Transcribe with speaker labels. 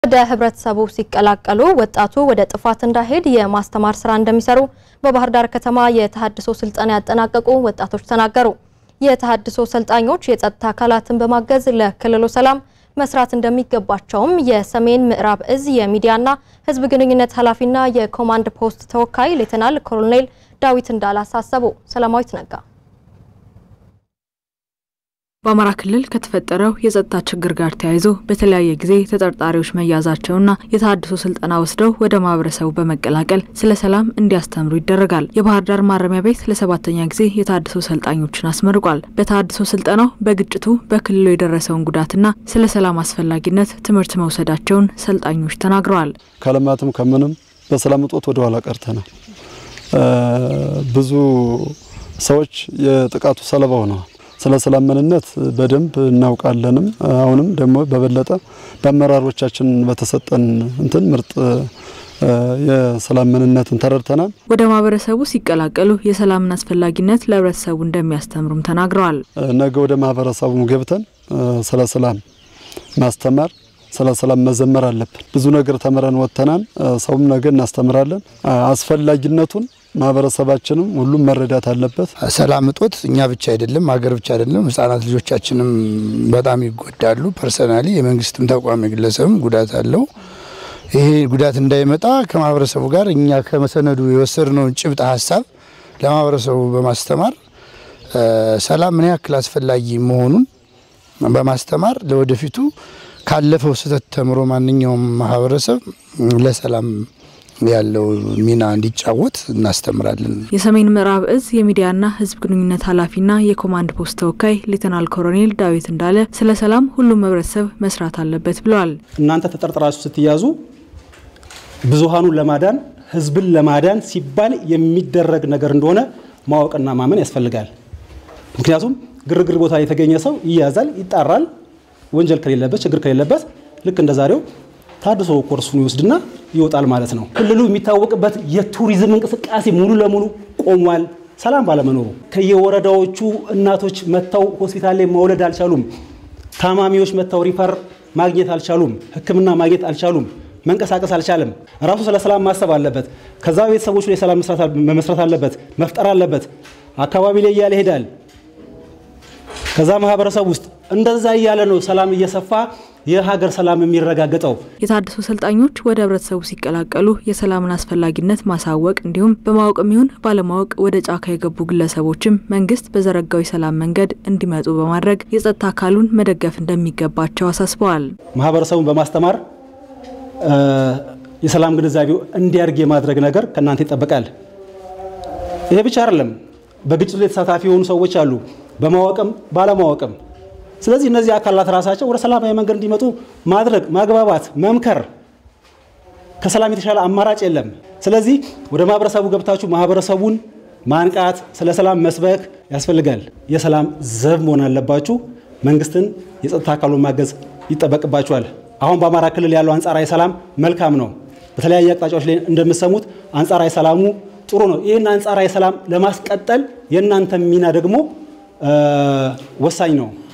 Speaker 1: ወደ ህብረተሰቡ ሲቀላቀሉ ወጣቱ ወደ ጥፋት እንዳይሄድ የማስተማር ስራ እንደሚሰሩ በባህር ዳር ከተማ የተሃድሶ ስልጠና ያጠናቀቁ ወጣቶች ተናገሩ። የተሃድሶ ሰልጣኞች የጸጥታ አካላትን በማገዝ ለክልሉ ሰላም መስራት እንደሚገባቸውም የሰሜን ምዕራብ እዝ የሚዲያና ህዝብ ግንኙነት ኃላፊና የኮማንድ ፖስት ተወካይ ሌተናል ኮሎኔል ዳዊት እንዳለ አሳሰቡ። ሰላማዊት ነጋ
Speaker 2: በአማራ ክልል ከተፈጠረው የጸጥታ ችግር ጋር ተያይዞ በተለያየ ጊዜ ተጠርጣሪዎች መያዛቸውና የተሃድሶ ስልጠና ወስደው ወደ ማህበረሰቡ በመቀላቀል ስለ ሰላም እንዲያስተምሩ ይደረጋል። የባህር ዳር ማረሚያ ቤት ለሰባተኛ ጊዜ የተሃድሶ ሰልጣኞችን አስመርቋል። በተሃድሶ ስልጠናው በግጭቱ በክልሉ የደረሰውን ጉዳትና ስለ ሰላም አስፈላጊነት ትምህርት መውሰዳቸውን ሰልጣኞች ተናግረዋል።
Speaker 3: ከልማትም ከምንም በሰላም እጦት ወደ ኋላ ቀርተናል። ብዙ ሰዎች የጥቃቱ ሰለባ ሆነዋል። ስለ ሰላም ምንነት በደንብ እናውቃለንም። አሁንም ደግሞ በበለጠ በአመራሮቻችን በተሰጠን እንትን ምርጥ የሰላም ምንነትን ተረድተናል።
Speaker 2: ወደ ማህበረሰቡ ሲቀላቀሉ የሰላምን አስፈላጊነት ለህብረተሰቡ እንደሚያስተምሩም ተናግረዋል።
Speaker 3: ነገ ወደ ማህበረሰቡ ገብተን ስለ ሰላም ማስተማር ስለ ሰላም መዘመር አለብን። ብዙ ነገር ተምረን ወጥተናል። ሰውም ነገ እናስተምራለን። አስፈላጊነቱን ማህበረሰባችንም ሁሉም መረዳት አለበት።
Speaker 4: ሰላም እጦት እኛ ብቻ አይደለም፣ ሀገር ብቻ አይደለም፣ ህጻናት ልጆቻችንም በጣም ይጎዳሉ። ፐርሰናሊ የመንግስትም ተቋም የግለሰብም ጉዳት አለው። ይሄ ጉዳት እንዳይመጣ ከማህበረሰቡ ጋር እኛ ከመሰነዱ የወሰድነውን ጭብጥ ሀሳብ ለማህበረሰቡ በማስተማር ሰላም ምን ያክል አስፈላጊ መሆኑን በማስተማር ለወደፊቱ ካለፈው ስህተት ተምሮ ማንኛውም ማህበረሰብ ለሰላም ያለው ሚና እንዲጫወት እናስተምራለን።
Speaker 2: የሰሜን ምዕራብ እዝ የሚዲያና ህዝብ ግንኙነት ኃላፊና የኮማንድ ፖስት ተወካይ ሌተናል ኮሎኔል ዳዊት እንዳለ ስለ ሰላም ሁሉም ህብረተሰብ መስራት አለበት ብለዋል።
Speaker 5: እናንተ ተጠርጥራችሁ ስትያዙ ብዙሃኑን ለማዳን ህዝብን ለማዳን ሲባል የሚደረግ ነገር እንደሆነ ማወቅና ማመን ያስፈልጋል። ምክንያቱም ግርግር ቦታ የተገኘ ሰው ይያዛል፣ ይጣራል። ወንጀል ከሌለበት ችግር ከሌለበት ልክ እንደ ዛሬው ታድሶ ኮርሱን ይወስድና ይወጣል ማለት ነው። ክልሉ የሚታወቅበት የቱሪዝም እንቅስቃሴ ሙሉ ለሙሉ ቆሟል፣ ሰላም ባለመኖሩ። ከየወረዳዎቹ እናቶች መጥተው ሆስፒታል ላይ መውለድ አልቻሉም። ታማሚዎች መጥተው ሪፈር ማግኘት አልቻሉም። ሕክምና ማግኘት አልቻሉም። መንቀሳቀስ አልቻለም። ራሱ ስለ ሰላም ማሰብ አለበት። ከዛ ቤተሰቦቹ ላይ ሰላም መመስረት አለበት፣ መፍጠር አለበት። አካባቢ ላይ እያለ ይሄዳል። ከዛ ማህበረሰብ ውስጥ እንደዛ እያለ ነው ሰላም እየሰፋ የሀገር ሰላም የሚረጋገጠው።
Speaker 2: የተሃድሶ ሰልጣኞች ወደ ህብረተሰቡ ሲቀላቀሉ የሰላምን አስፈላጊነት ማሳወቅ እንዲሁም በማወቅም ይሁን ባለማወቅ ወደ ጫካ የገቡ ግለሰቦችም መንግስት በዘረጋው የሰላም መንገድ እንዲመጡ በማድረግ የጸጥታ አካሉን መደገፍ እንደሚገባቸው አሳስበዋል።
Speaker 5: ማህበረሰቡን በማስተማር የሰላም ግንዛቤው እንዲያድግ የማድረግ ነገር ከእናንተ ይጠበቃል። ይሄ ብቻ አይደለም። በግጭቱ ላይ ተሳታፊ የሆኑ ሰዎች አሉ፣ በማወቅም ባለማወቅም ስለዚህ እነዚህ አካላት ራሳቸው ወደ ሰላማዊ መንገድ እንዲመጡ ማድረግ፣ ማግባባት፣ መምከር ከሰላም የተሻለ አማራጭ የለም። ስለዚህ ወደ ማህበረሰቡ ገብታችሁ ማህበረሰቡን ማንቃት፣ ስለ ሰላም መስበክ ያስፈልጋል። የሰላም ዘብ መሆን አለባችሁ። መንግስትን፣ የጸጥታ አካሉን ማገዝ ይጠበቅባችኋል። አሁን በአማራ ክልል ያለው አንጻራዊ ሰላም መልካም ነው። በተለያየ አቅጣጫዎች ላይ እንደምትሰሙት አንጻራዊ ሰላሙ ጥሩ ነው። ይህን አንጻራዊ ሰላም ለማስቀጠል የእናንተ ሚና ደግሞ ወሳኝ ነው።